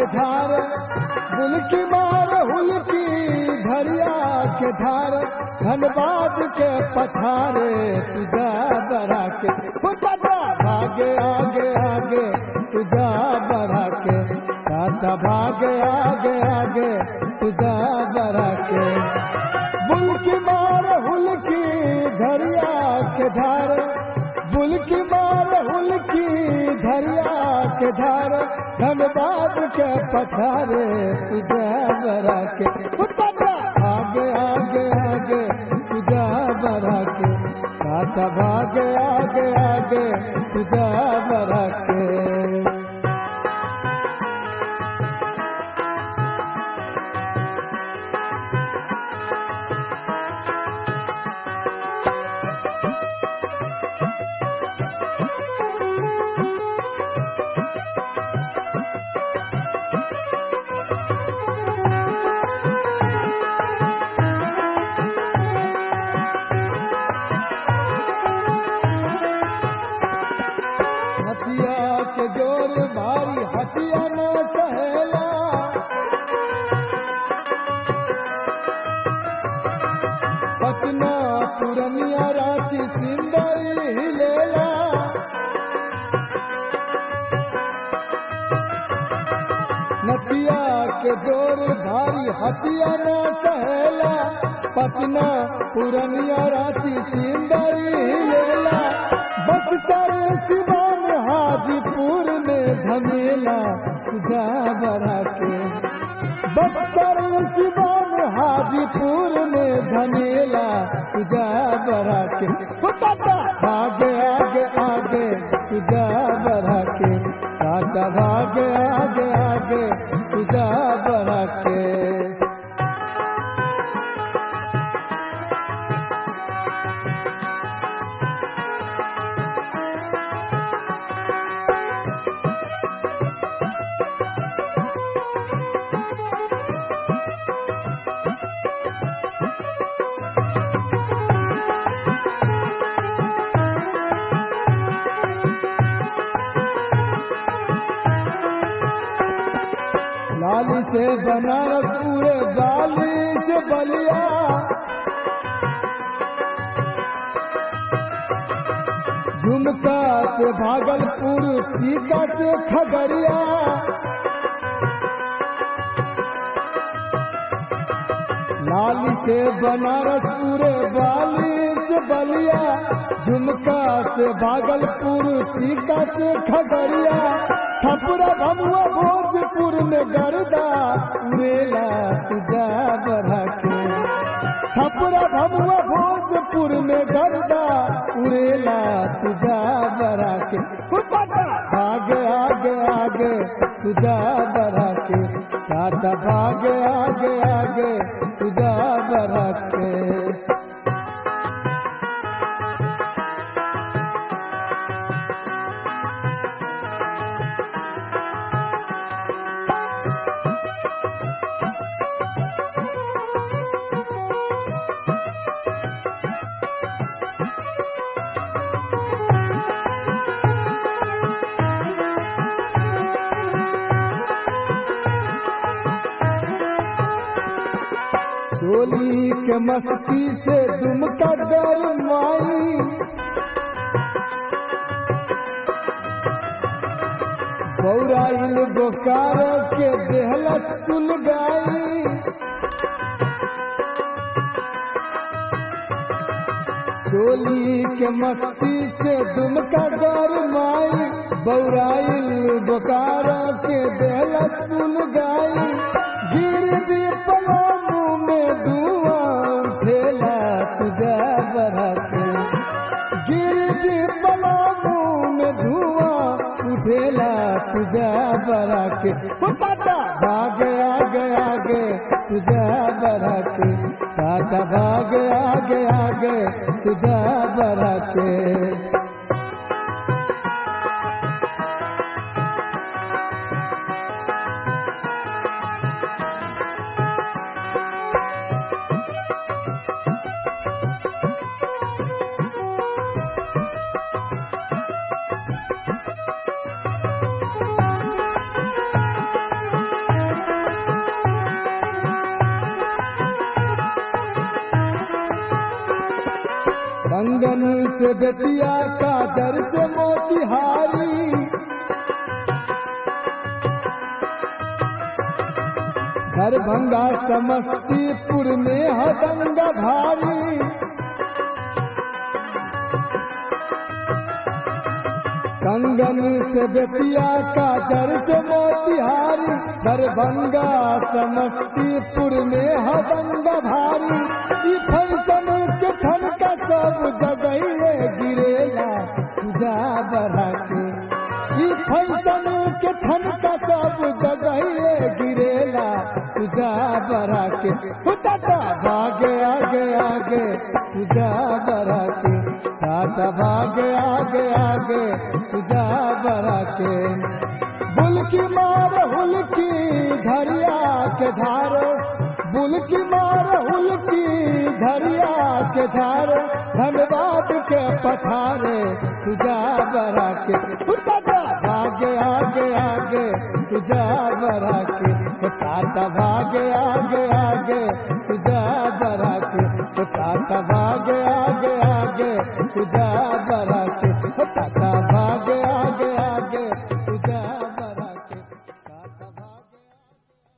के झार बुलकी मार हुलकी झरिया के झार धनबाद के पथारे तुझा बढ़ा के पुतला भागे आगे आगे तुझा बढ़ा के टाटा भागे आगे आगे तुझा बढ़ा के बुलकी मार हुलकी झरिया के झार बुलकी मार हुलकी झरिया के झार धनबाद के पथारे तुझे बरा के उतरा आगे आगे आगे तुझे बरा के काटा भागे आगे आगे तुझे बरा के हथिया के जोर भारी हथिया न सहेला पटना पुरनिया रांची सिंदरी हिलेला नदिया के जोर भारी हथिया न सहेला पटना पुरनिया रांची सिंदरी हिलेला बक्सर सिवान हाजीपुर में झमेला तुझा बढ़ा के बक्सर सिवान हाजीपुर में झमेला तुझा बढ़ा के उताता आगे आगे आगे तुझा बढ़ा के टाटा भागे आगे आगे तुझा बढ़ा के लाली से बनारस पूरे बाली से बलिया झुमका से भागलपुर टीका से खगड़िया लाली से बनारस पूरे बाली से बलिया झुमका से भागलपुर टीका से खगड़िया छपुरा भमुआ भोजपुर में गर्दा उड़ेला तुझा बढ़ा के छपुरा भमुआ भोजपुर में गर्दा उड़ेला तुझा बढ़ा के उतारा आगे आगे आगे तुझा बढ़ा के टाटा भागे आगे आगे तुझा बढ़ा के चोली के मस्ती से दुमका गरमाई बौराइल बोकार के देहलत सुलगाई चोली के मस्ती से दुमका गरमाई बौराइल बोकार के देहलत सुलगाई गिर दी पलामू में धुआं उठेला तुझा बढ़ा के गिर दी पलामू में धुआं उठेला तुझा बढ़ा के टाटा भागे आगे आगे तुझा बढ़ा के टाटा भागे आगे आगे तुझा बढ़ा के से बेतिया काजर से मोतिहारी दरभंगा समस्तीपुर में हदंगा भारी कंगन से बेतिया काजर से मोतिहारी दरभंगा समस्तीपुर में हदंगा भारी